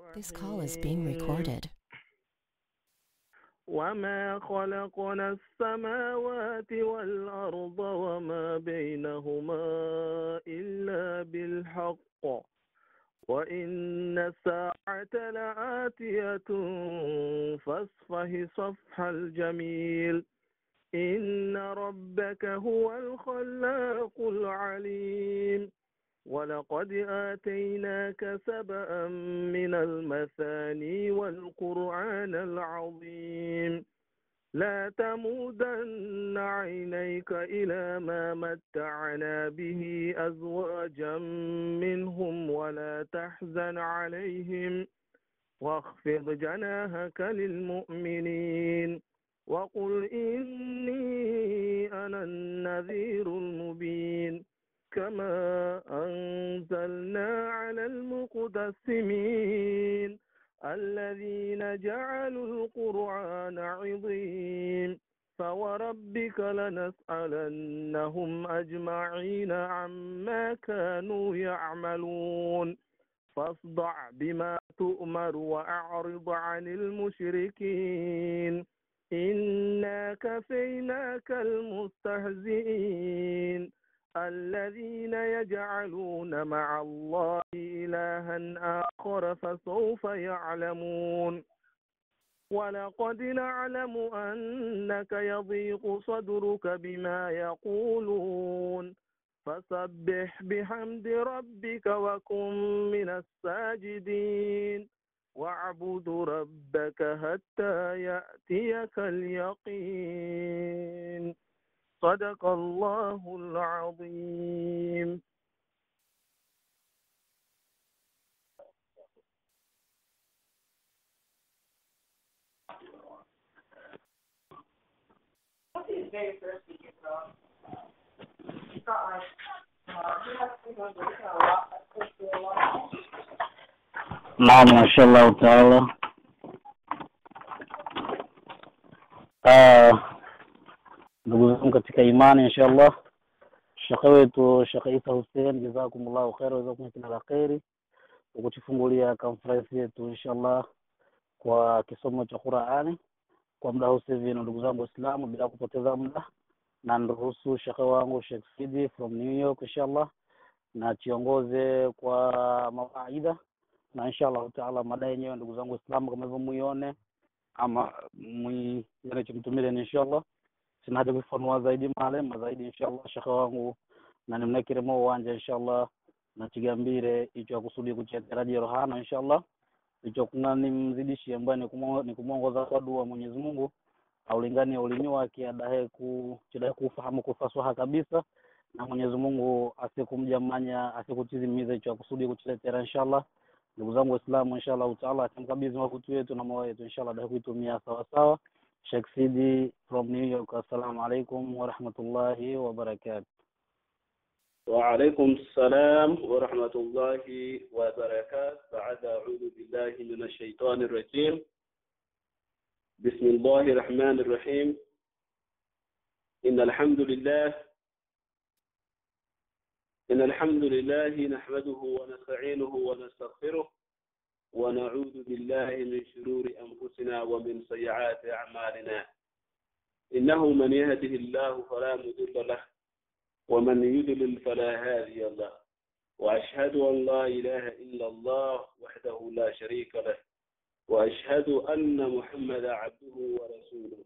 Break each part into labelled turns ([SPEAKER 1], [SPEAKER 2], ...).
[SPEAKER 1] This call is being recorded.
[SPEAKER 2] وما خلقنا السماوات والأرض وما بينهما إلا بالحق وإن الساعة لآتية فاصفه صفح الجميل إن ربك هو الخلاق العليم ولقد آتيناك سبأ من المثاني والقرآن العظيم لا تمودن عينيك إلى ما متعنا به أزواجا منهم ولا تحزن عليهم واخفض جناحك للمؤمنين وقل إني أنا النذير المبين كما أنزلنا على المقتسمين الذين جعلوا القرآن عظيم فوربك لنسألنهم أجمعين عما كانوا يعملون فاصدع بما تؤمر وأعرض عن المشركين إنا كفيناك المستهزئين الذين يجعلون مع الله إلها آخر فسوف يعلمون ولقد نعلم أنك يضيق صدرك بما يقولون فسبح بحمد ربك وكن من الساجدين واعبد ربك حتى يأتيك اليقين صدق الله العظيم
[SPEAKER 3] What's his very first weekend, bro? It's not like, uh, he has to go to a lot, like, to a lot.
[SPEAKER 4] Naam, mashallah taala. Ah, ndugu zangu katika imani inshallah, shekhe wetu Shekhe Isa Hussein, jazakumullahu khair, jazakum kila la kheri kwa kutufungulia conference yetu inshallah kwa kisomo cha Qur'ani kwa muda huu hivi. Na ndugu zangu Waislamu, bila kupoteza muda, na niruhusu shekhe wangu Sheikh Sidi from New York inshallah, na chiongoze kwa mawaidha na inshallah taala mada yenyewe ndugu zangu Waislamu kama hivyo muione ama muione chumtumile ni inshallah sina haja kufanua zaidi maalema zaidi inshallah shekhe wangu na nimnekiremo uwanja inshallah na chigambire icho akusudi kucheteraji rohana inshallah icho kuna nimzidishie ambaye ni kumwongoza kwa dua Mwenyezi Mungu aulinganie ulimi wake adahe ku chidahe kufahamu kufaswaha kabisa na Mwenyezi Mungu asikumjamanya asikutizimiza icho akusudi kuchiletera inshallah ndugu zangu waislamu inshallah taala atamkabidhi makutu yetu na moyo wetu inshallah da kuitumia sawa sawa Sheikh Sidi from New York assalamu alaikum wa rahmatullahi wa barakatuh
[SPEAKER 5] وعليكم السلام ورحمة الله وبركاته بعد أعوذ بالله من الشيطان الرجيم بسم الله الرحمن الرحيم إن الحمد لله إن الحمد لله نحمده ونستعينه ونستغفره ونعوذ بالله من شرور أنفسنا ومن سيئات أعمالنا إنه من يهده الله فلا مضل له ومن يضلل فلا هادي له وأشهد أن لا إله إلا الله وحده لا شريك له وأشهد أن محمدا عبده ورسوله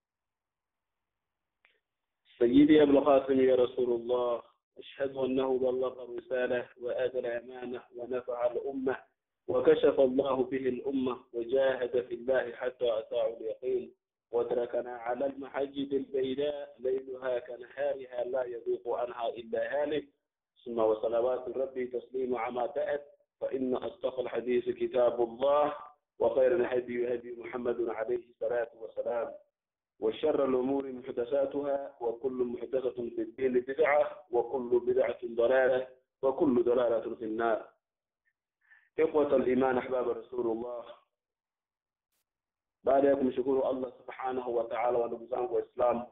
[SPEAKER 5] سيدي أبو القاسم يا رسول الله أشهد أنه بلغ الرسالة وآدى الأمانة ونفع الأمة وكشف الله به الأمة وجاهد في الله حتى أتاه اليقين وتركنا على المحجد البيداء ليلها كنهارها لا يذوق عنها إلا هالك ثم وصلوات ربي تسليم عما بأت فإن أصدق الحديث كتاب الله وخير الهدي هدي محمد عليه الصلاة والسلام وشر الأمور محدثاتها وكل محدثة في الدين بدعة وكل بدعة ضلالة وكل ضلالة في النار إخوة الإيمان أحباب رسول الله baada ya kumshukuru Allah subhanahu wa ta'ala wa ndugu zangu waislamu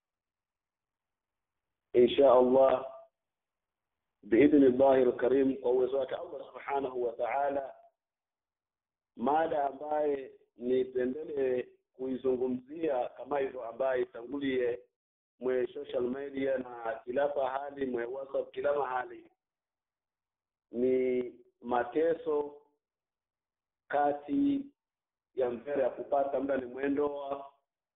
[SPEAKER 5] insha Allah biidhni llahi alkarim kwa uwezo wake Allah subhanahu wa ta'ala mada ambaye nipendele kuizungumzia kama hivyo ambaye itangulie mwe social media na kila pahali mwe whatsapp kila mahali ni mateso kati ya mbele ya kupata muda ni mwendoa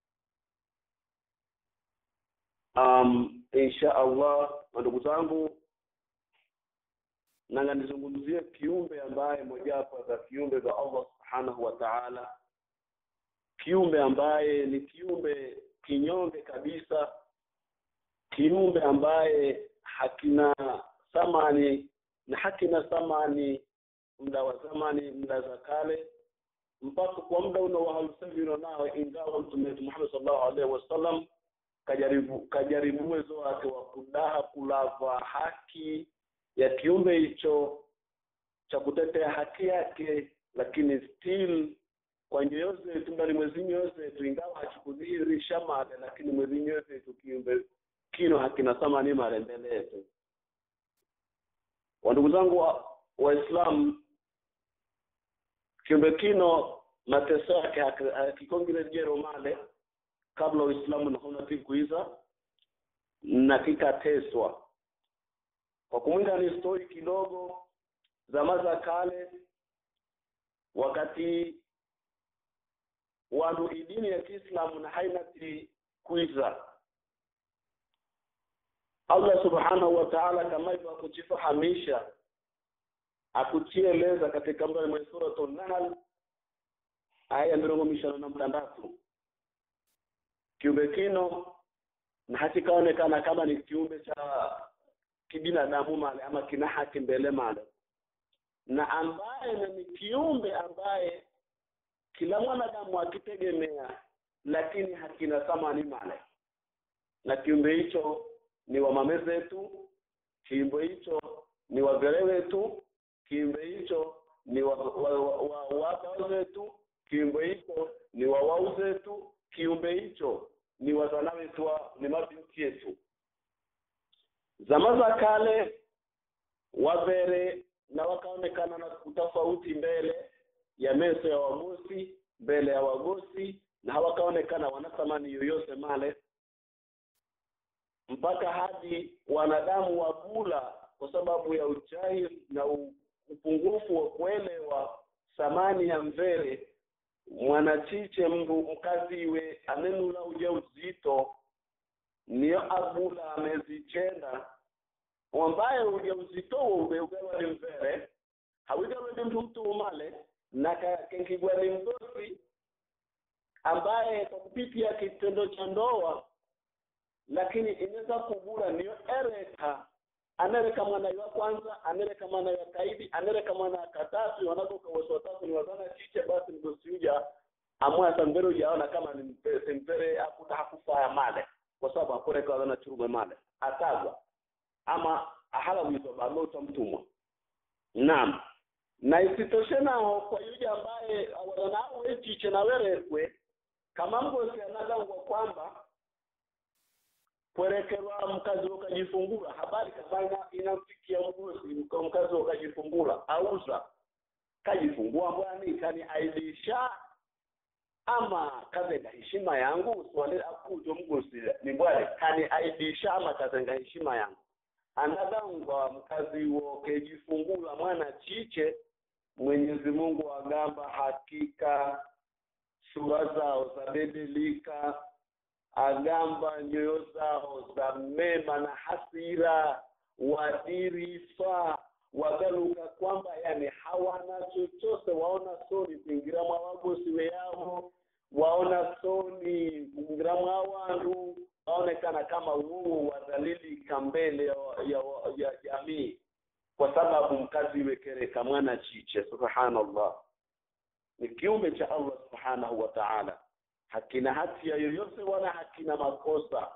[SPEAKER 5] um, insha allah ndugu zangu nanga nizungumzie kiumbe ambaye mojawapo za kiumbe vya allah subhanahu wa taala kiumbe ambaye ni kiumbe kinyonge kabisa kiumbe ambaye hakina thamani na hakina thamani muda wa zamani muda za kale mpaka kwa muda uno wa halusavino nao ingawa mtume wetu Muhammad sallallahu alaihi wasallam kajaribu kajaribu uwezo wake wa kudaha kulava haki ya kiumbe hicho cha kutetea haki yake lakini still kwa nyoyo zetu ndani mwezi nyoyo zetu ingawa hakikudhihirisha male lakini mwezi nyoyo zetu kiumbe kino hakina thamani male mbele yetu wandugu zangu wa waislamu kiumbe kino mateso yake hakikongirejero male kabla uislamu naona tikuiza na kikateswa kwa kumwinga ni stori kidogo zama za kale wakati wandu idini ya kiislamu na hainati kuiza allah subhanahu wa taala kama hivyo akujifahamisha akuchieleza katika mbali mwa suratu nahl aya mirongo mishano na mtandatu kiumbe kino na hakikaonekana kama ni kiumbe cha kibinadamu male ama kina haki mbele male na ambaye na ni kiumbe ambaye kila mwanadamu akitegemea lakini hakina thamani male na kiumbe hicho ni wa mame zetu kiumbe hicho ni wagere wetu kiumbe hicho ni wa wabao zetu kiumbe hicho ni wa wau zetu kiumbe hicho ni wazana wetu ni mabinti yetu zama za kale wavere na wakaonekana na utofauti mbele ya meso ya wagosi mbele ya wagosi na hawakaonekana wana thamani yoyote male mpaka hadi wanadamu wabula kwa sababu ya ujahili na upungufu wa kuelewa thamani ya mvere mwanachiche mndu mkaziwe amenula uja uzito niyo abula amezichenda ambaye uja uzito wo ubeugawa ni mvere hawigawe ni mtu mtu umale na kenkigwa ni mgosi ambaye kwa kupitia kitendo cha ndoa lakini inaweza kugura niyo ereka anereka mwana wa kwanza anereka mwana wa kaidi anereka mwana wa katatu wanakoka wote watatu ni wazana chiche basi mgosi uja amwa sambere ujaona kama ni mpese mpere hakuta hakufaya male kwa sababu akoreka wazana churume male atagwa ama ahala wizo balota mtumwa naam na isitoshe nao kwa yule ambaye wanao echiche na werekwe kama mgosi anagangwa kwamba kwerekerwa mkazi ukajifungula habari kama inamfikia mgosi mkazi ukajifungula auza kajifungua mbwani kani aidisha ama kazenga heshima yangu swali akujo mgosi ni mbwani kani aidisha ama kazenga heshima yangu anagangwa mkazi wo kejifungula mwana chiche Mwenyezi Mungu agamba hakika sura zao zabadilika agamba nyoyo zao za mema na hasira wadirifa wagaluka kwamba yani hawana chochote waona soni kuingira mwa wagosi weyavo waona soni kuingira mwa wandu waonekana kama wuu wadhalilika mbele ya, ya, ya jamii kwa sababu mkazi wekereka mwana chiche subhanallah ni kiumbe cha allah subhanahu wa ta'ala hakina hatia yoyote wala hakina makosa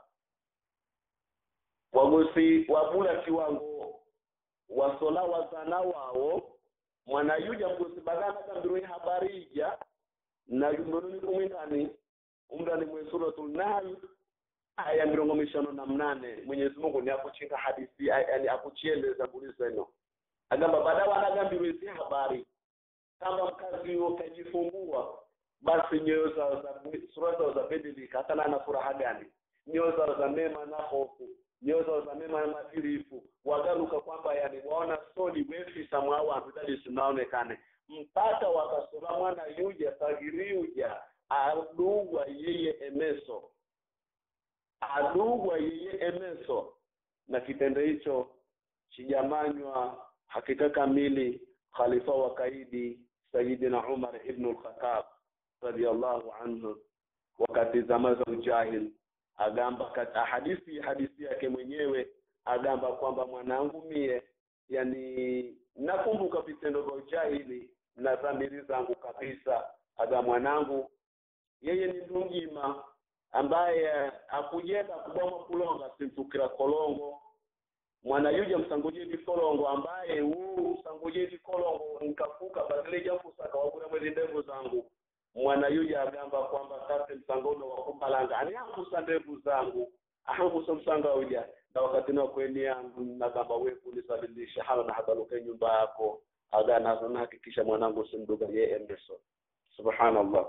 [SPEAKER 5] wagosi wabula kiwango wasola wazana wao mwanayuja mgosi bagana kambirwe habari ija na yumbonuni kumwindani umdani mwe suratul nahl aya mirongo mishano na mnane mwenyezi mungu ni akuchinga hadithi yani akuchieleza buliseno agamba baada wanagambirwe zi habari kama mkazi huo kajifungua basi nyoyo zao za sura zao zabadilika hata na ana furaha gani nyoyo zao za mema na hofu nyoyo zao za mema na madhirifu wagaruka kwamba yani waona soli wefisa mwawantu dali sinaonekane mpaka wakasoma mwana yuja sagiriuja adugwa yeye emeso adugwa yeye emeso na kitendo hicho chijamanywa hakika kamili khalifa wa kaidi sayidina umar ibn al-khattab radiyallahu anhu wakati zama za ujahil agamba kata hadithi hadithi yake mwenyewe agamba kwamba mwanangu mie yani nakumbuka vitendo vya ujahili na dhamiri zangu kabisa aga mwanangu yeye ni ndungima ambaye akujenda kuboma kulonga simtukira kolongo mwana yuja msangujedi kolongo ambaye huu msangujedi kolongo nkafuka badilija fusaka wagura mwezi ndevu zangu mwana yuja agamba kwamba kate msangono wa kumbalanga ani angusa ndevu zangu ahangusa msanga uja na wakati na kweni yangu nagamba we kunisabilisha hana na hagaluke nyumba yako aga na nahakikisha mwanangu simduga ye emerson subhanallah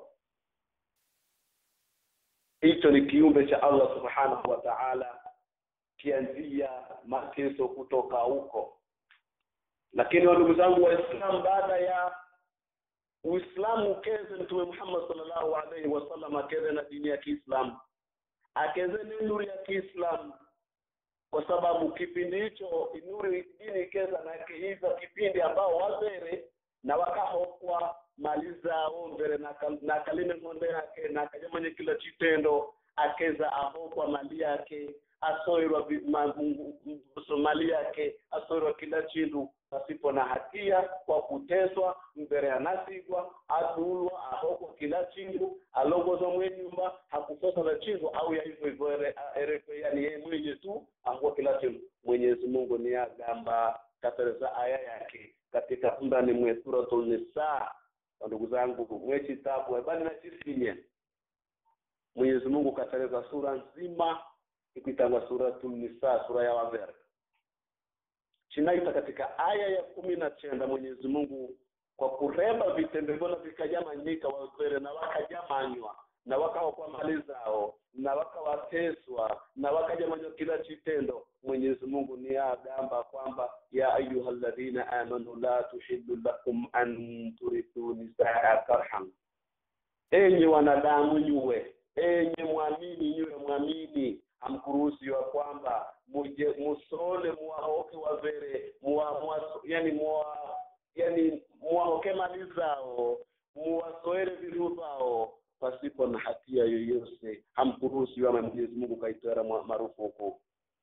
[SPEAKER 5] hicho ni kiumbe cha allah subhanahu wa ta'ala kianzia mateso kutoka huko lakini ndugu zangu waislamu baada ya uislamu ukeze mtume muhammad sallallahu alaihi wasallam akeze na dini ya kiislamu akeze ni nuru ya kiislamu kwa sababu kipindi hicho nuri dini ikeza na kiiza kipindi ambao wazere na wakahokwa mali zao mbele na, kal, na kalime ng'ombe yake na akajamanye kila chitendo akeza ahokwa mali yake asoirwa mali yake asoirwa kila chindu pasipo na hatia kwa kuteswa mbele anasigwa adulwa ahokwa kila chindu alongozwa mwe nyumba hakukosa na chindu au ya hivyo hivyo erefe yani yeye mwenye tu ahokwa kila chindu mwenyezi mungu ni agamba katereza aya yake katika ndani mwe suratul nisa ndugu zangu mwe kitabu bali na chisinye mwenyezi mungu katereza sura nzima ikitangwa suratul nisa sura ya wavere chinaita katika aya ya kumi na chenda mwenyezi mungu kwa kuremba vitendo vyona vikajamanyika wavere na wakajamanywa na wakawa kwa mali zao na wakawateswa na wakajamanywa kila chitendo mwenyezi mungu ni agamba kwamba ya ayuha alladhina amanu la tuhillu lakum an turithu nisaa karhan enyi wanadamu nyuwe enye mwamini nyuwe mwamini hamkuruhusiwa kwamba muje musole muwahoke wavere muwa, muwa, yani muwa, yani muwahoke mali zao muwasoere viru vao pasipo na hatia yoyose hamkuruhusiwa ama mwenyezi mungu kaitoera marufuku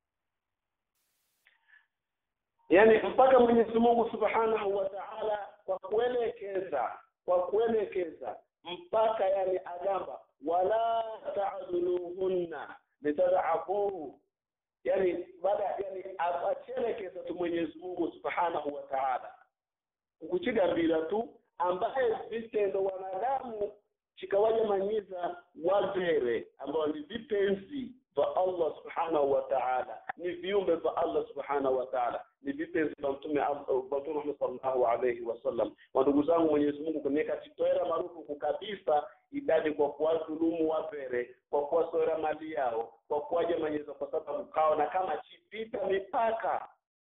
[SPEAKER 5] yani mpaka mwenyezi mungu subhanahu wa taala kwa kuelekeza kwa kuelekeza mpaka yani agamba wala tadhuluhunna litadhafuhu yani baada yani achelekeza tu mwenyezi mungu subhanahu wa taala kukuchigambira tu ambaye vitendo wanadamu chikawajamanyiza wazere ambao ni vipenzi vya allah subhanahu wa taala ni viumbe vya allah subhanahu wa taala ni vipenzi vya mtume mtume muhammad sallallahu alaihi wasallam wandugu zangu mwenyezi mungu kuniweka chitoera marufuku kabisa idadi kwa kuwadhulumu wavere kwa kuwasoera mali yao kwa kuwajamanyeza kwa sababu kaona kama chipita mipaka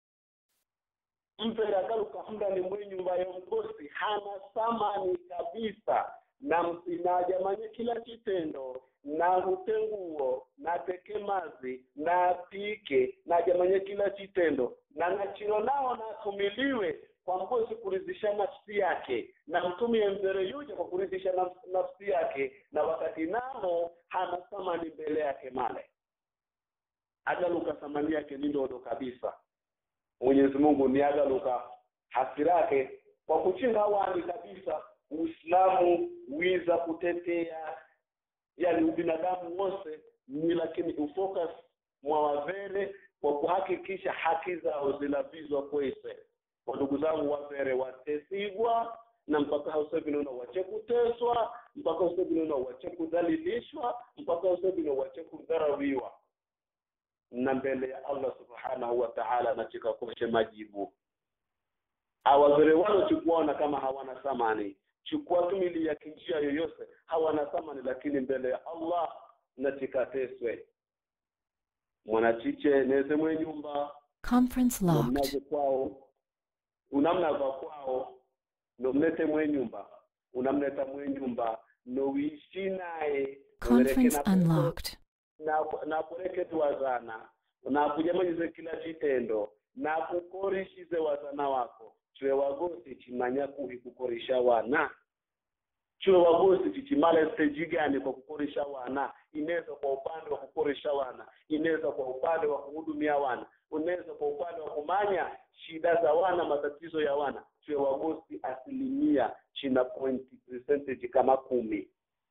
[SPEAKER 5] mvere agaruka mndani mwe nyumba ya mgosi hana thamani kabisa na msinajamanye kila kitendo na hutenguo na tekemazi na apike na jamanye kila kitendo na nachilo nao natumiliwe kwa mgosi kuridhisha nafsi yake na mtumie mzere yuja kwa kuridhisha nafsi, nafsi yake na wakati nao hana thamani mbele yake male agaluka thamani yake ni ndodo kabisa mwenyezi mungu ni agaluka hasira yake kwa kuchinga wani kabisa uislamu wiza kutetea yani ubinadamu wose ni lakini ufocus mwa wavere kwa kuhakikisha haki zao zinavizwa kwese kwa ndugu zangu wavere watesigwa na mpaka hausevinono wache kuteswa mpaka usevinono wache kudhalilishwa mpaka usevino wache kudharawiwa na mbele ya allah subhanahu wa taala nachikakoshe majibu awavere wano chikuona kama hawana thamani chukua tumili ya kinjia yoyose hawana thamani lakini mbele ya allah nachikateswe mwanachiche neze mwe nyumba
[SPEAKER 1] Conference locked.
[SPEAKER 5] nomnaze kwao unamnava kwao nomlete mwe nyumba unamleta mwe nyumba nowiishi naye
[SPEAKER 1] Conference
[SPEAKER 5] Uwereke na-
[SPEAKER 1] unlocked.
[SPEAKER 5] na nakureketi wazana nakujamanyize kila chitendo nakukorishize wazana wako chwe wagosi chimanya kuhi kukorisha wana chwe wagosi chichimala steji gani kwa kukorisha wana inaweza kwa upande wa kukorisha wana inaweza kwa upande wa kuhudumia wana unaweza kwa upande wa kumanya shida za wana matatizo ya wana chwe wagosi asilimia china point percentage kama kumi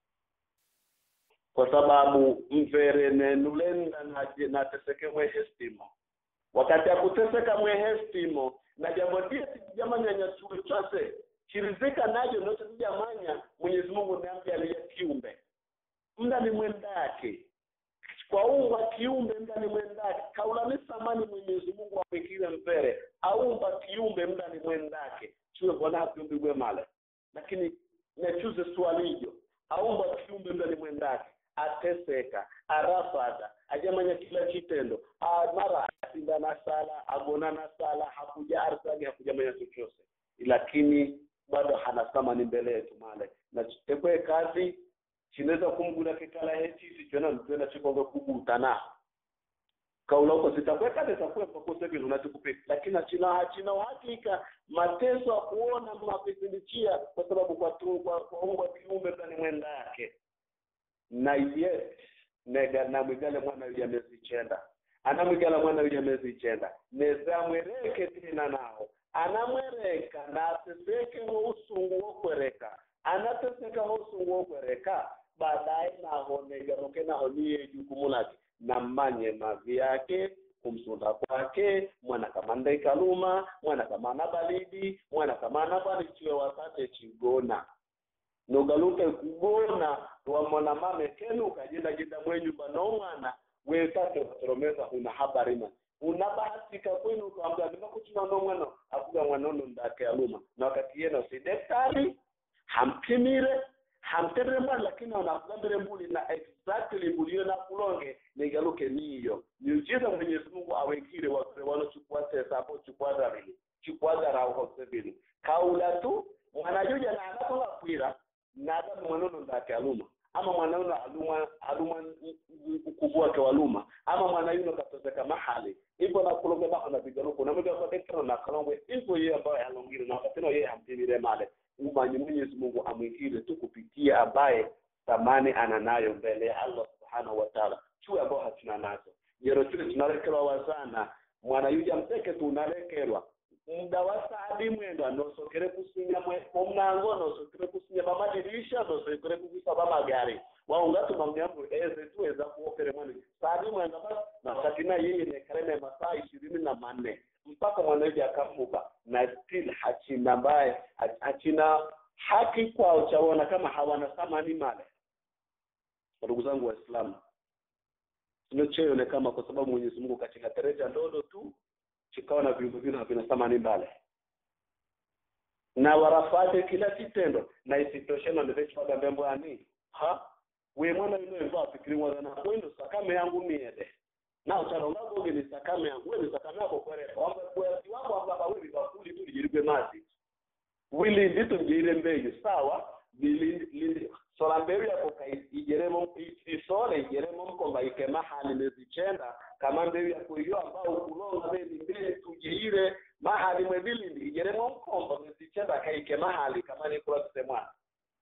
[SPEAKER 5] kwa sababu mvere nenulenda naje- nateseke mwehestimo wakati akuteseka mwehestimo na jambo die sijamanyanyasue chose chirizika najo note sijamanya mwenyezi mungu namjalia kiumbe mda ni mwendake kwa umba kiumbe mda ni mwendake kaulani samani mwenyezi mungu amwekile mvere aumba kiumbe mda ni mwendake chiwe mbona hakiumbigwe male lakini nechuze swalijo aumba kiumbe mda ni mwendake ateseka arafada ajamanya kila chitendo Ah, mara asinda na sala agona na sala hakuja arsagi hakujamanya chochose lakini bado hana thamani mbele yetu male na tekwe kazi chinaweza kumgula kikala hechisi chona mtwena chikonge kugutana kaula uko sitakweka nitakuwepo kusekizo unachokupika lakini achina achina uhakika mateso ya kuona mapipilichia kwa sababu kwa tu kwa kuungwa kiumbe ndani mwenda yake na yet nega namwigale mwana yule amezichenda anamwigala mwana yule amezichenda nezamwereke tena nao anamwereka na ateseke ho usungu wokwereka anateseka ho usungu wokwereka baadaye naho negaroke naho niye jukumu lake nammanye mavi yake kumsunda kwake mwana kama ndaikaluma mwana kama ana balidi mwana kama ana balichiwe wasate chigona nogaluke kugona wamona mame kenu ukajenda jenda mwenyumba nomwana wetate watoromeza una habari ma unabahatika kwenu ukaambia nimakuchina no mwana akuga mwanono ndake aluma na wakati yena si daktari hampimire hamterere mwana lakini anakugambire mbuli na exactly mbuli na kulonge nigaluke niyo miujiza mwenyezi mungu awekire wakire wanochukua tesa hapo chukua dharili chukua dharau hosebili kaula tu mwanajuja na anakola kwira na hata mwanono ndake aluma ama mwanauno aluma aluma ukuvu wake waluma ama mwana yuno katozeka mahali ipo na kulonge baho na bigaruko na mga kwa daktari na kalongwe ipo yeye ambaye alongire na wakati no yeye hampimire male umanyi Mwenyezi Mungu amwikire tu kupitia ambaye thamani ananayo mbele ya Allah subhanahu wa ta'ala chue ambao hatuna nazo jero chule tunalekelwa wazana mwana yuja mteke tu unalekelwa muda wa saadi mwendo anosokere kusinya mumnango nosokere kusinya bamadirisha nosokere kuvisa bamagari waungatuma mnyambo eze tuweza kuokere mwani saadi mwendo basi na wakati na yeye nekarene masaa ishirini na manne mpaka mwanaji akafuka na still hachina mbaye hachina haki kwao chaona kama hawana thamani male ndugu zangu waislamu sinocheone kama kwa sababu mwenyezi mungu katika tereja ndodo tu chikawa na viumbe vino havina thamani mbale na warafate kila kitendo na isitoshe na ndevechwaga mbembo ani ha we mwana yuno embo afikiri mwana na kwendo sakame yangu miede na ucharonga goge ni sakame yangu we ni sakame yako kwereka wamba kwezi wako wamba we bakuli tu lijirigwe mazi wili ndito njire mbeyo sawa bilindi sola mbeyo yako kai ijeremo isole ijeremo mkomba ikema hali mezichenda kama mbeyo yako iyo ambao kulonga beli mbele tujeire mahali mwebilindi ijeremo mkomba mezichenda kaike mahali kama ni kula tusemwana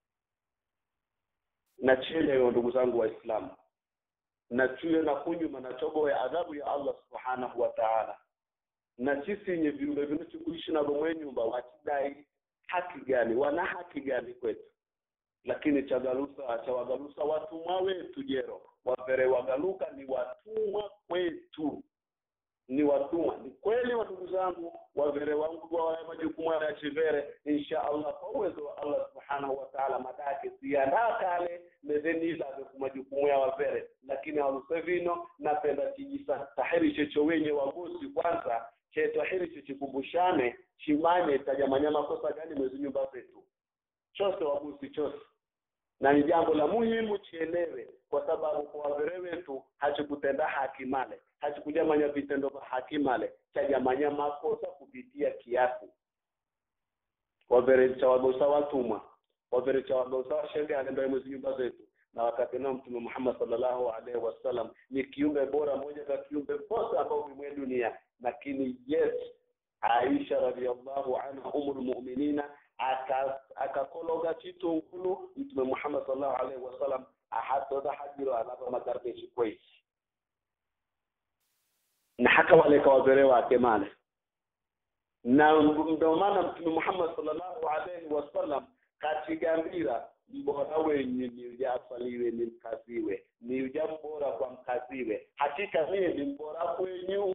[SPEAKER 5] na chile yo ndugu zangu waislamu na chuye na kunyuma na chogo ya adhabu ya Allah subhanahu wa ta'ala na sisi yenye viumbe vinachokuishi na bomwe nyumba watidai haki gani wana haki gani kwetu lakini chagalusa cha wagalusa watumwa wetu jero wavere wagaluka ni watumwa kwetu ni watumwa ni kweli wa ndugu zangu wavere wangu wa majukumu ya chivere insha Allah kwa uwezo wa Allah subhanahu wa ta'ala madake siandaa kale mezenila kwa majukumu ya wavere lakini alusevino napenda chijisa tahiri checho wenye wagosi kwanza chetwahiri chichikumbushane chimanye tajamanya makosa gani mwezi nyumba zetu chose wagusi chose na ni jambo la muhimu chielewe kwa sababu kwa wavere wetu hachikutenda haki male hachikujamanya vitendo vya haki male chajamanya makosa kupitia kiasi wavere cha wagosa watumwa wavere cha wagosa washeria alembaye mwezi nyumba zetu na wakati nao mtume Muhammad sallallahu alaihi wasallam ni kiumbe bora moja za kiumbe wote ambao vimwe dunia lakini yes Aisha radhiallahu anha umul mu'minina akakologa chitungulu mtume Muhammad sallallahu alaihi wasallam ahatoda hajiro alaba magarbeshi kweishi na haka wale kawazere wake male na ndio maana mtume Muhammad sallallahu alaihi wasallam katigambira mbora wenyu ni ujafaliwe ni mkaziwe ni uja mbora kwa mkaziwe hakika mie ni mbora kwenyu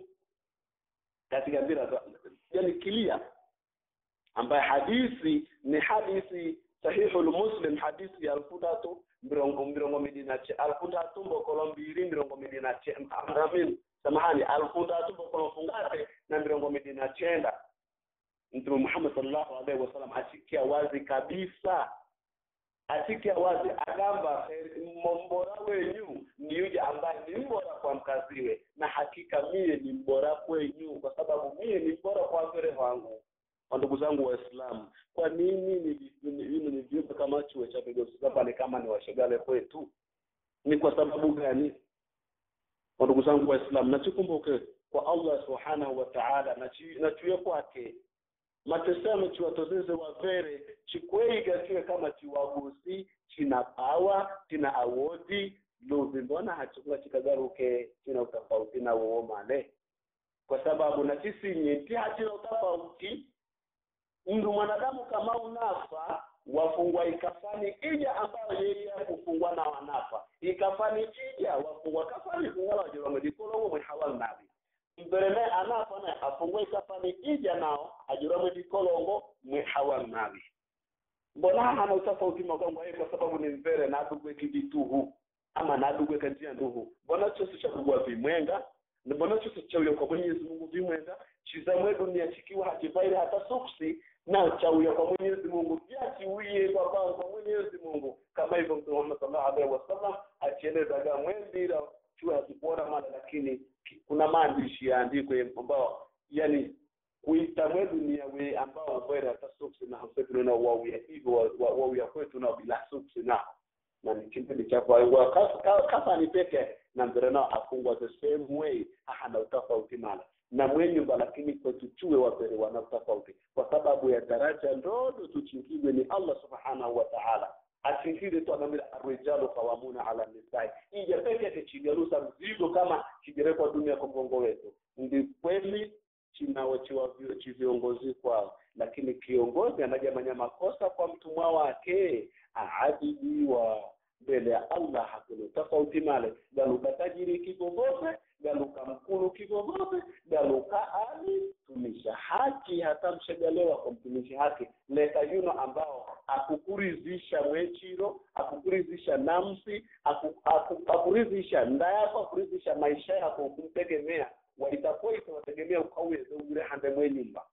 [SPEAKER 5] katika mbira yani kilia ambaye hadithi ni hadithi sahihu muslim hadithi ya alfu tatu mirongo mirongo mbili na che alfu tatu mbokolo mbili mirongo mbili na che amin samahani alfu tatu mbokolo fungate na mirongo mbili na chenda mtume Muhammad sallallahu alaihi wasallam asikia wazi kabisa asikia wazi agamba mbora wenyu ni yule ambaye ni mbora kwa mkaziwe na hakika mie ni mbora kwenyu kwa sababu mie ni mbora kwa wazere wangu ndugu zangu waislamu kwa nini ni ni viumbe kama chuo cha pale kama ni washegale kwetu ni kwa sababu gani ndugu zangu waislamu nachikumbuke kwa Allah subhanahu wa ta'ala na chuo kwake matesamo chiwatozeze wavere chikweiga chiwe kama chiwagusi china pawa china awodi luvi mbona hachikuwa chikagaruke china utofauti na uo male kwa sababu na sisi nyeti hachina utofauti mndu mwanadamu kama unafa wafungwa ikafani ija ambayo yeye kufungwa na wanafa ikafani ija wafungwa kafani kungala wajirwamedikolowo mwe hawal nabi mbereme anafa na afungwe ikafani ija nao ajiramwe dikolongo mwe hawal nabi mbona hana utofauti magongo yeye kwa sababu ni mvere na adugwe kidituhu ama na adugwe kanjia nduhu mbona chose cha kugwa vimwenga mbona chose cha uyo kwa Mwenyezi Mungu vimwenga chizamwe dunia chikiwa hakivaile hata suksi na chauya kwa Mwenyezi Mungu pia chiwie kwa kwa Mwenyezi Mungu kama hivyo Mtume Muhammad sallallahu alaihi wasallam achieleza ga mwendira chua hakipona mala lakini kuna maandishi yaandikwe ambao yani kuita mwe dunia we ambao bwera hata suksi na hasetu na wawia hivyo wawia kwetu na bila suksi na na ni kipindi cha kwa kasa ni peke na mbere nao afungwa the same way hana utofauti mala na mwenyumba lakini kwetu chuwe wapere wana utofauti kwa sababu ya daraja ndogo tuchingizwe ni Allah subhanahu wa ta'ala asingize tu anamira arijalu qawamuna ala nisai ije peke yake chigarusa mzigo kama kigerekwa dunia kwa mgongo wetu ndi kweli chinawachiwa viongozi kwao lakini kiongozi anajamanya makosa kwa mtumwa wake aadhibiwa mbele ya Allah hakuna tofauti male galuka tajiri kivovote galuka mkulu kivovote galuka ali tumisha haki hata mshagalewa kwa mtumishi haki leta yuno ambao akukurizisha mwechiro akukurizisha namsi aku, aku, akurizisha nda yako akurizisha maisha yako kumtegemea walitakuwa itawategemea ukaweze ugure hande mwe nyumba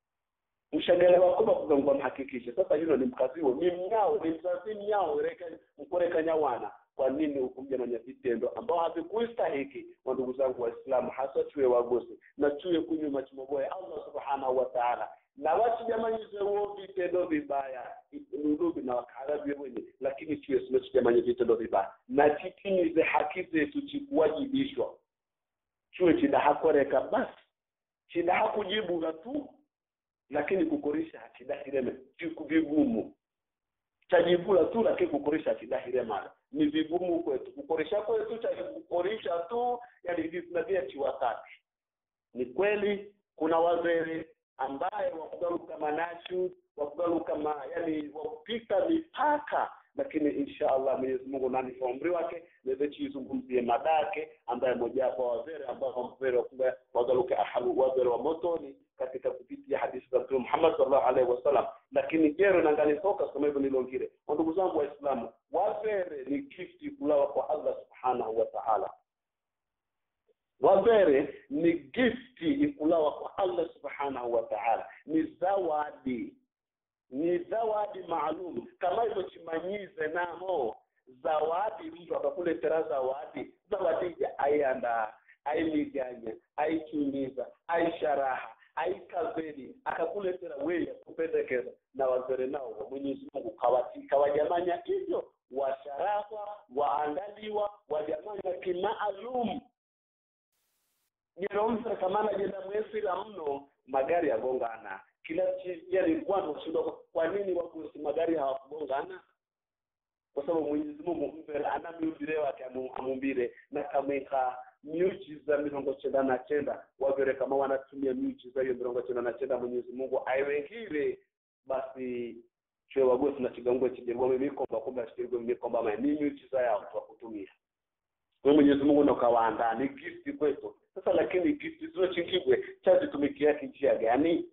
[SPEAKER 5] mshagalewa kuba kugangwa mhakikishe sasa hilo ni mkaziwo ni mnyao ni mzazi mnyao reka mkorekanya wana kwa nini hukuja na vitendo ambao havikuistahiki wa ndugu zangu waislamu hasa chuye wagosi na chuye kunywa machimoboya allah subhanahu wa ta'ala na watu jamanyize huo vitendo vibaya ndugu na wakarabi wenye lakini chuye simechijamanye vitendo vibaya na chitimize haki zetu chikuwajibishwa chuye chidahakoreka basi chidahakujibuga tu lakini kukorisha hakidahireme vigumu chajivula tu lakini kukorisha hakidahire mara ni vigumu kwetu kukorisha kwetu cha kukorisha tu yani vinavia chiwatatu ni kweli kuna wazee ambaye wakugaruka manashu wakugaruka ma yani wakupita mipaka lakini insha allah mwenyezi mungu nani kwa umri wake naweze chizungumzie madake ambaye mojawapo wa wazere ambao wamvere wagaruke ahalu wazere wa motoni katika kupitia hadithi za mtume Muhammad sallallahu alaihi wasallam lakini jero nangalitoka kama hivyo nilongire ndugu zangu waislamu wazere ni gifti kulawa kwa Allah subhanahu wa ta'ala wavere ni gifti ikulawa kwa allah subhanahu wa taala ni zawadi ni zawadi maalum kama hivyo chimanyize namo zawadi mtu akakuletera zawadi zawadi ija aiandaa aimiganya aichumiza aisharaha aikaveli akakuletera wewe kupendekeza na wazere nao wa mwenyezi mungu kawatika wajamanya hivyo washarahwa waandaliwa wajamanya kimaalum jeromsere kamana jenda mwesira mno magari yagongana kila yani bwana ushuda kwa nini wagosi magari hawakugongana kwa sababu mwenyezi mungu mbele ana miumbire wake amu- amumbire na kamweka miujiza mirongo chenda na chenda wavere kama wanatumia miujiza hiyo mirongo chenda na chenda mwenyezi mungu aiwengire basi chwe wagosi na chigangwe chijengome mikomba kumbe achigengwe mikomba ma ni miujiza yao tu kutumia kwa mwenyezi mungu nokawaandaa ni gifti kwetu sasa lakini gifti zinochingigwe chazitumikia kinjia gani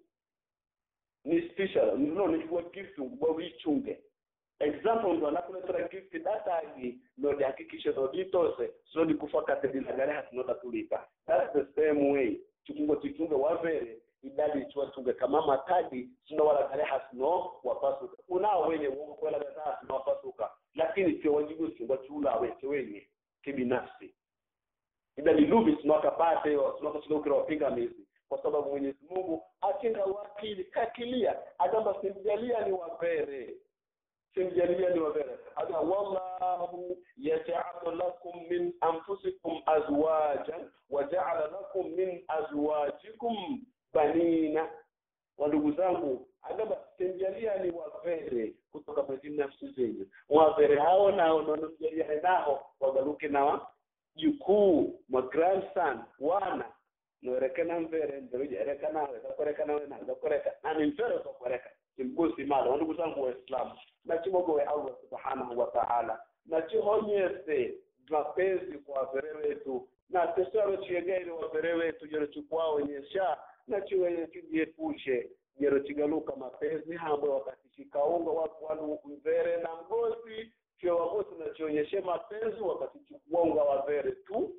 [SPEAKER 5] ni special no nichukua gift ngubwa wichunge example ndo anakuletera gift datagi nodihakikishe noditose sinodikufa katedilagare hatinodatulika thats the same way chikungo chichunge wavere idadi ichiwatunge kama matadi sinowalagare hasino wapasuka unao wenye ukwelagata hasino wapasuka lakini che wajibu chungwa chiulawe chewenye kibinafsi idadi lubi sinwakapate sinwakachilokera wapingamizi kwa sababu mwenyezi mungu achinga wakili kakilia agamba simjalia ni wavere simjalia ni wavere aga wallahu yaj'alu lakum min anfusikum azwajan wa ja'ala lakum min azwajikum banina wa ndugu zangu agamba simjalia ni wavere kutoka kwenye nafsi zenyu wavere hao nao nanomjalia nao wagaruke na jukuu ma grandson wana norekana mvere nderuja ereka nawe zakoreka nawe na zakoreka nani mvere zakoreka simgusi mala wandugu zangu waislamu nachimogowe allah subhanahu wa ta'ala nachihonyese mapenzi kwa wavere wetu na tesaro chiegaire wavere wetu jero chikwao nyesha nachiwenye chijiepushe jero chigaluka mapenzi hamwe wakati chikaunga watu wanu mvere na mgozi chio wagosi nachionyeshe mapenzi wakati chikuonga wavere tu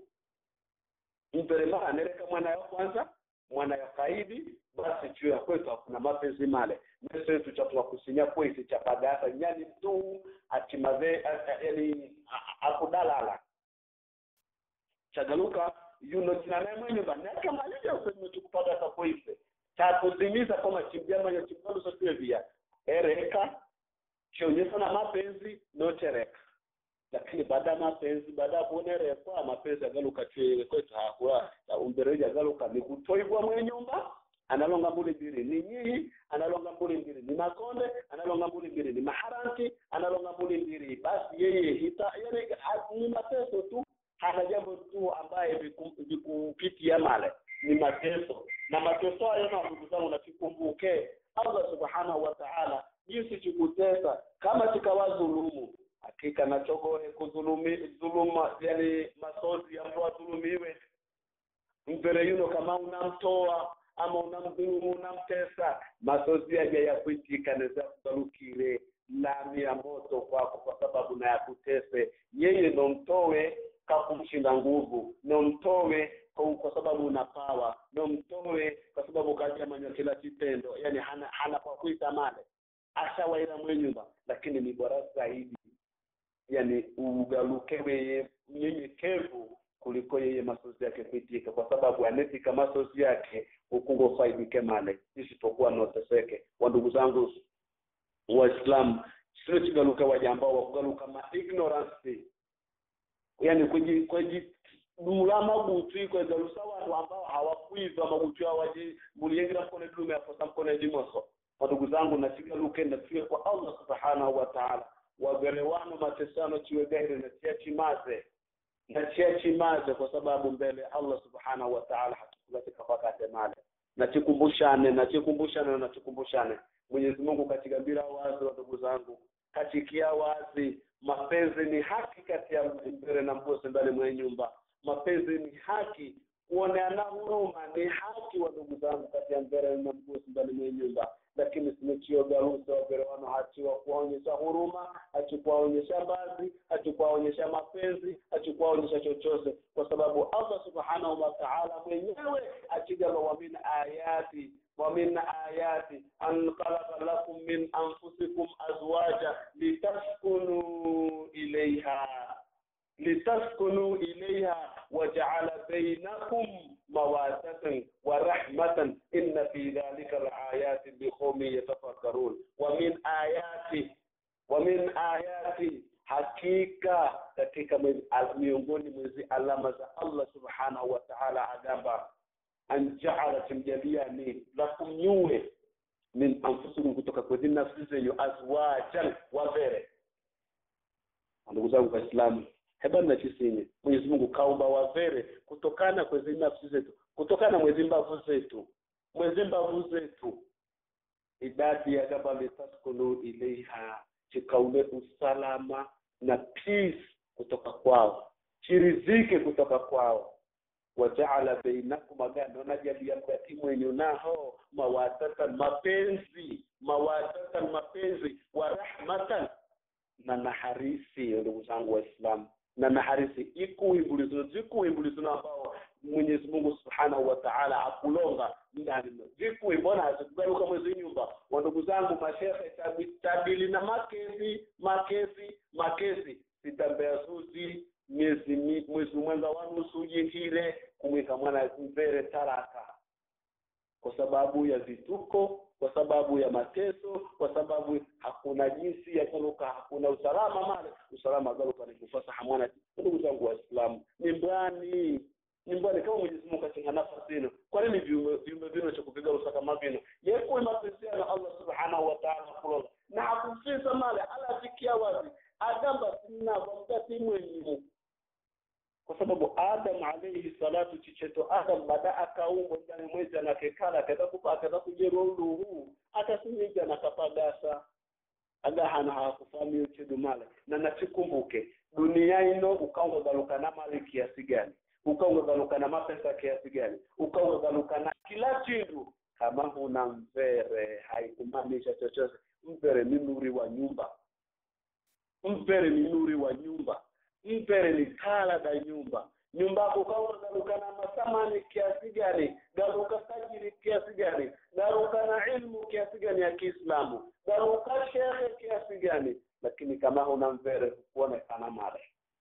[SPEAKER 5] mperema anereka mwana ya kwanza mwana ya kaidi basi juu ya kwetu hakuna mapenzi male meso yetu chatuwa kusinya kwesi chapadasa nyani tu atimave yani akudalala chagaluka yuno chinanaye mwenye banaka malija usenye tukupadasa kwese chakuzimiza kama chimjamanya chimgaluso via ereka chionyesha na mapenzi nochereka lakini baada ya mapenzi baada ya kuonerekwa mapenzi agaluka chwele kwetu hakula umbereji agaluka ni kutoibwa mwe nyumba analonga mbuli mbili ni nyihi analonga mbuli mbili ni makonde analonga mbuli mbili ni maharanti analonga mbuli mbili basi yeye hita yani ni mateso tu hana jambo tu ambaye vikupitia male ni mateso na mateso hayo na ndugu zangu nakikumbuke allah subhanahu wa ta'ala jinsi chikutesa kama chikawadhulumu hakika nachogohe kudhulumi dhuluma yani masozi ya mtu adhulumiwe mvere yuno kama unamtoa ama unamdhulumu unamtesa masozi yaja ya kuitika neza kugalukire lami ya moto kwako kwa sababu na yakutese yeye nomtowe kakumshinda nguvu nomtowe kwa, kwa sababu una pawa nomtowe kwa sababu kajamanya kila kitendo yani hana, hana kwa kuita male ashawaira mwe nyumba lakini ni bora zaidi yani ugaluke weye mnyenyekevu kuliko yeye masozi yake kuitika kwa sababu anetika masozi yake ukungo faidike male isitokuwa noteseke wandugu zangu waislamu sio chigaluka waja ambao wakugaluka ma ignorance yani kweji kweji dula magutu kwegalusa watu ambao hawakwiva magutu awaji muliyengira mkone dume aposa mkone jimoso wandugu zangu nachigaluke natuye kwa allah subhanahu wa ta'ala wagerewano matesano chiwe gairi na chia chimaze na chia chimaze kwa sababu mbele Allah subhanahu wa ta'ala hatukukatika pakate male na chikumbushane na chikumbushane na chikumbushane Mwenyezi Mungu katika bila wazi wa ndugu zangu kachikia wazi mapenzi ni haki kati ya mbele na mgosi ndani mwa nyumba mapenzi ni haki kuoneana huruma ni haki wa ndugu zangu kati ya mvere na mgusi ndani mwe nyumba lakini simechiogarusa waverewano hachiwa kuwaonyesha huruma hachikuwaonyesha bazi hachikuwaonyesha mapenzi hachikuwaonyesha chochote kwa sababu allah subhanahu wa taala mwenyewe achigala wa min ayati ومن آياته أن خلق لكم من أنفسكم أزواجا لتسكنوا إليها لتسكنوا إليها وجعل بينكم مودة ورحمة إن في ذلك الآيات لقوم يتفكرون ومن آياته ومن آياته hakika katika miongoni mwezi alama za Allah subhanahu wa ta'ala agamba an ja'ala timjaliani lakum nyuwe min anfusikum kutoka kwenye nafsi zenyu azwajan wavere ndugu zangu waislamu hebani na chisinye mwenyezi mungu kaumba wavere kutokana kwezi nafsi zetu kutokana mwezi mbavu zetu mwezi mbavu zetu idadi ya gaba litaskunu ilaiha chikaule usalama na peace kutoka kwao chirizike kutoka kwao wajaala bainakum agano najalia kati mwenyu naho mawadatan mapenzi mawadatan mapenzi wa rahmatan na naharisi ndugu zangu waislamu na naharisi ikuimbulizo zikuimbulizo ambao mwenyezi mungu subhanahu wa taala akulonga ndani vikui mbona hazikugaruka mwezi nyumba wa ndugu zangu mashehe tabili na makezi makezi makezi sitambea zuzi miezi mwezi mwenza wa nusu jingine kumwika mwana mvere taraka kwa sababu ya vituko kwa sababu ya mateso kwa sababu hakuna jinsi ya garuka hakuna usalama male usalama garuka ni kufasaha mwana ndugu zangu waislamu ni mbani ni mbani kama mwenyezi mungu katinga nafasi hino kwa nini viumbe vino cha kupiga usaka mavino yekuwe mapenzi na allah subhanahu wa taala kulonga na hakufisa male ala afikia wazi agamba sinavo mgati mwenyimu kwa sababu adam alayhi salatu chicheto adam baada akaumbwa ndani mwezi anakekala akatakupa akatakujerwa uluhu atasimija nakapagasa agahana hakufami uchedu male na nachikumbuke dunia ino ukaungagalukana mali kiasi gani ukaungagalukana mapesa kiasi gani ukaungagalukana kila chindu kama huna mvere haikumaanisha chochote mvere ni nuri wa nyumba mvere ni nuri wa nyumba mpere ni kala da nyumba nyumba yako kama garuka na masamani kiasi gani garuka tajiri kiasi gani garuka na ilmu kiasi gani ya kiislamu garuka shehe kiasi gani lakini kama huna mvere kuonekana male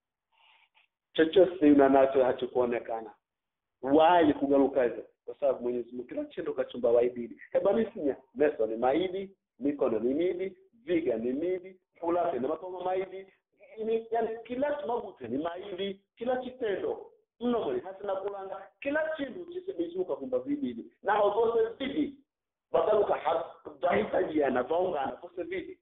[SPEAKER 5] chochote una nacho hachokuonekana wai kugaruka hivyo kwa sababu mwenyezi mungu kila chendo kachumba waididi hebanisinya meso ni maidi mikono ni midi viga ni midi fulasi ni mapomo maidi ni yani kila magute ni maili kila kitendo mno mweli hasina kulanga kila chindu chisebezuka kumba vibili naho zose vidi bagaluka dahitajiana vaungana vose vidi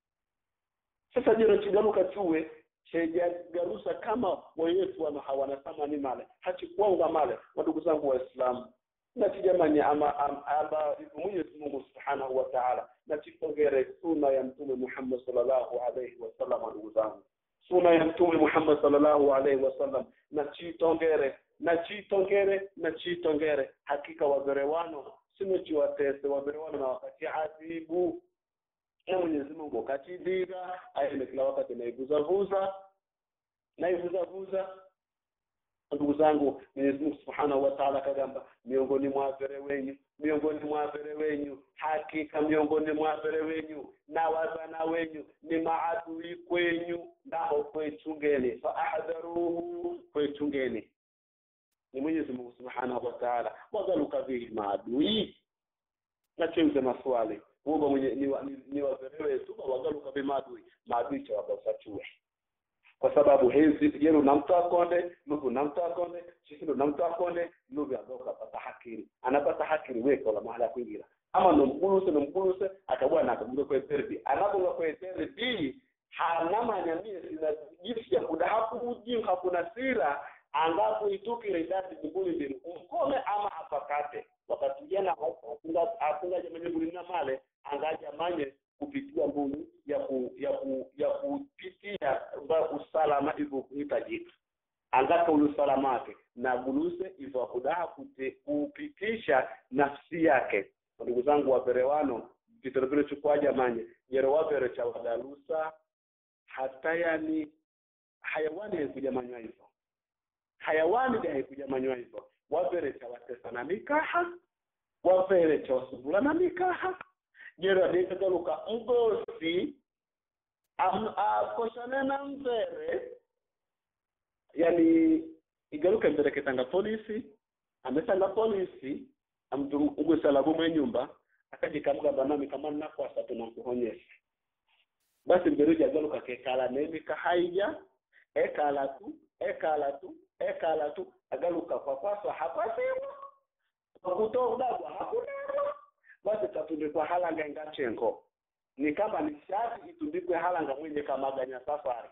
[SPEAKER 5] sasa jero chigaluka chuwe chejagarusa kama weyetu wana hawana thamani male hachikuanga male wadugu zangu waislamu natijamani ama aba mwenyezi mungu subhanahu wa taala nachipongere suna ya mtume muhammad sallallahu alaihi wasallam ndugu zangu suna ya mtume Muhammad sallallahu alaihi wasallam na chitongere na chitongere na chitongere hakika waverewano simechiwatese waverewano na wakati adhibu na Mwenyezi Mungu katidiga aende kila wakati naivuzavuza naivuzavuza ndugu zangu Mwenyezi Mungu Subhanahu wa Ta'ala kagamba miongoni mwa vere wenyu miongoni mwa vere wenyu hakika miongoni mwa vere wenyu na wazana wenyu ni maadui kwenyu nao kwechungeni fa ahdharuhu kwechungeni ni Mwenyezi Mungu Subhanahu wa Ta'ala wagaluka vihi maadui na cheuze maswali uomba mwenye ni, ni, ni wazere wetu wagaluka vihi maadui maadui cha wagausachuwe kwa sababu hezi yero namtu akonde nugu namtu akonde chisindo namtu akonde nugu agoka pata hakiri anapata hakiri weka la mahala kuingira ama nomkuluse nomkuluse akabwa na akabuga kwa therapy anapoga kwa therapy hanama nyamie sina jinsi ya kuda hakuji hakuna sira angapo itukire idadi jibuli mbili umkome ama apakate wakati jana afunga afunga jamani bulina male angaja manye kupitia mbuni ya ku, ya ku, ya kupitia usalama hivyo kuhitajika angaka ule usalama wake na na guluse iva kudaha kute- kupitisha nafsi yake ndugu zangu waperewano vitoro vile chukwaja manye jero wapere cha wadalusa hata yani hayawani haikujamanywa hivyo hayawani de haikujamanywa hivyo wapere cha watesa na mikaha wapere cha wasubula na mikaha jero adekagaluka mgosi am- akoshane na mzere yani igaruke mbere ketanga polisi amesanga polisi amtu ugusalabu mwe nyumba akajikamgamba nami kama nakwasa tunakuhonyesha basi mberuji agaruka kekala nemi kahaija ekala tu ekala tu ekala tu agaruka kwa kwaswa hakwasiwa kwakutoa udagwa hakunema basi tatundikwa halanga ingachenko ni kama ni shati itundikwe halanga mwenye kamaganya safari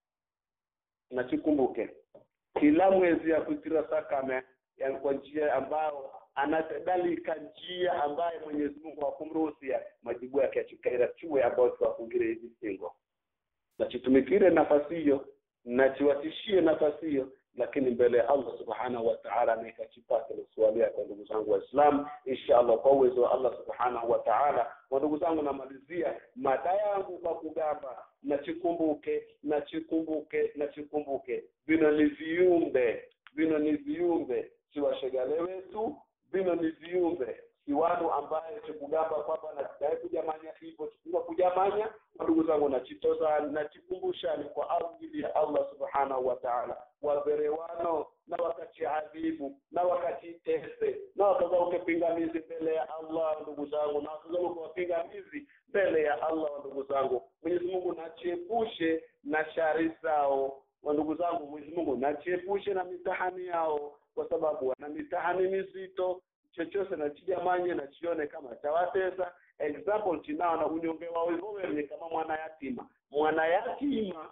[SPEAKER 5] na chikumbuke kila mwezi ya kutira sakame ya kwa njia ambayo anatadalika njia ambaye Mwenyezi Mungu hakumruhusia majibu yake achikaira chuwe ambayo tuwafungire hizi singo na chitumikire nafasi hiyo na chiwatishie nafasi hiyo lakini mbele ya Allah subhanahu wa ta'ala na ikachipata swali kwa ndugu zangu waislamu inshallah kwa uwezo wa Allah subhanahu wa ta'ala kwa ndugu zangu namalizia mada yangu kwa kugamba na chikumbuke na chikumbuke na chikumbuke vino ni viumbe vino ni viumbe si washegale wetu vino ni viumbe si watu ambaye chikugamba kwamba natitae kujamanya hivyo chikuga kujamanya ndugu zangu nachitoza nachikumbushani kwa ajili ya Allah subhanahu wa ta'ala waverewano na wakati adhibu na wakati tese na wakazauke pingamizi mbele ya Allah ndugu zangu na wakazauke wapingamizi mbele ya Allah ndugu zangu Mwenyezi Mungu nachiepushe na shari zao wa ndugu zangu Mwenyezi Mungu nachiepushe na mitahani yao kwa sababu wana mitahani mizito chochote nachijamanye nachione kama chawatesa example chinao na unyonge wao hivyo ni kama mwana yatima mwana yatima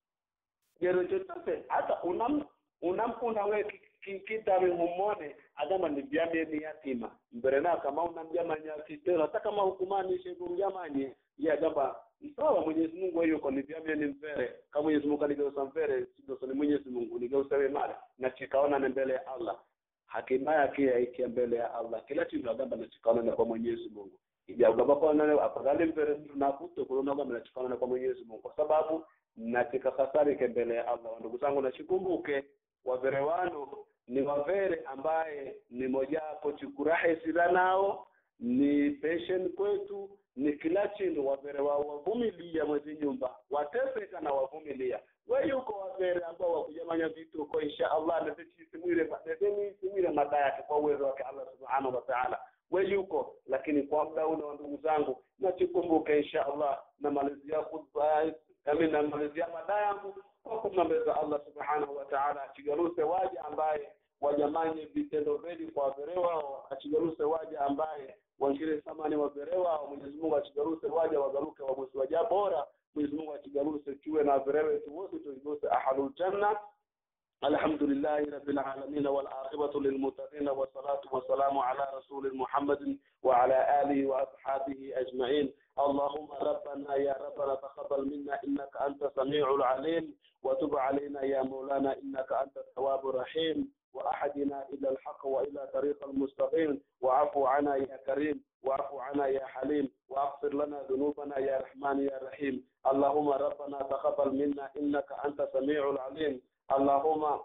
[SPEAKER 5] jero chochote hata unam unampunda we ki- ki- kitami mumone agamba ni byamye ni yatima mbere na kama unamjamanya kitelo hata kama hukumani shebu mjamanye ye agamba sawa Mwenyezi Mungu yuko ni byamye ni mvere kama Mwenyezi Mungu aligeusa mvere sidoso ni Mwenyezi Mungu nigeusa we mali na chikaona ni mbele ya Allah hatimaye akia ikia mbele ya Allah kila kitu agamba na chikaona na kwa Mwenyezi Mungu ijagamba kwa nani afadhali mbele mtu nakuto kuona kama nachikaona na kwa Mwenyezi Mungu kwa sababu natika hasari ke mbele ya Allah ndugu zangu nachikumbuke waverewano ni wavere ambaye ni mojawapo chikurahe sila nao ni pension kwetu ni kila chindu wavere wao wavumilia mwezi nyumba wateseka na wavumilia we yuko wavere ambao wakujamanya vitu uko insha Allah netechisimwire netemwisimwire mada yake kwa uwezo wake Allah subhanahu wa ta'ala we yuko lakini kwa muda ule wa ndugu zangu nachikumbuke insha Allah na malizia khutba nami namalizia mada yangu kwa kumnambeza Allah subhanahu wa ta'ala achigaruse waja ambaye wajamanye vitendo veli kwa wavere wao achigaruse waja ambaye wangire thamani wavere wao Mwenyezi Mungu achigaruse waja wagaruke wagosi waja bora Mwenyezi Mungu achigaruse tuwe na wavere wetu wote tuiguse ahalul janna الحمد لله رب العالمين والعاقبة للمتقين والصلاة والسلام على رسول محمد وعلى آله وأصحابه أجمعين اللهم ربنا يا ربنا تقبل منا إنك أنت سميع العليم وتب علينا يا مولانا إنك أنت التواب الرحيم وأحدنا إلى الحق وإلى طريق المستقيم وعفو عنا يا كريم واعف عنا يا حليم واغفر لنا ذنوبنا يا رحمن يا رحيم اللهم ربنا تقبل منا إنك أنت سميع العليم اللهم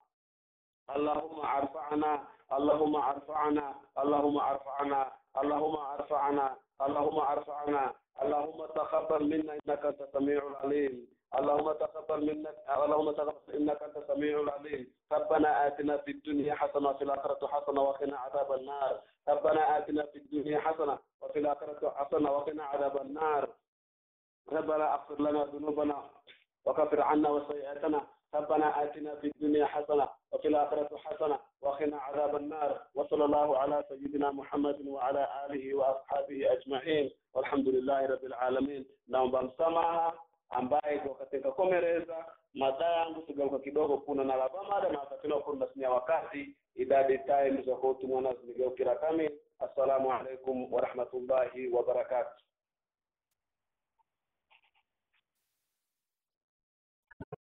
[SPEAKER 5] اللهم ارفعنا اللهم ارفعنا اللهم ارفعنا اللهم ارفعنا اللهم ارفعنا اللهم تقبل منا انك انت السميع العليم اللهم تقبل منا اللهم تقبل انك انت السميع العليم ربنا اتنا في الدنيا حسنه وفي الاخره حسنه وقنا عذاب النار ربنا اتنا في الدنيا حسنه وفي الاخره حسنه وقنا عذاب النار ربنا اغفر لنا ذنوبنا وكفر عنا وسيئاتنا ربنا آتنا في الدنيا حسنة وفي الآخرة حسنة وقنا عذاب النار وصلى الله على سيدنا محمد وعلى آله وأصحابه أجمعين والحمد لله رب العالمين naomba msamaha ambaye kwa katika komereza mada yangu sigauka kidogo kuna na lava mada na wakati na kuna sinya wakati idadi time za kutumwa na zigeukira kami assalamu alaikum wa rahmatullahi wa barakatuh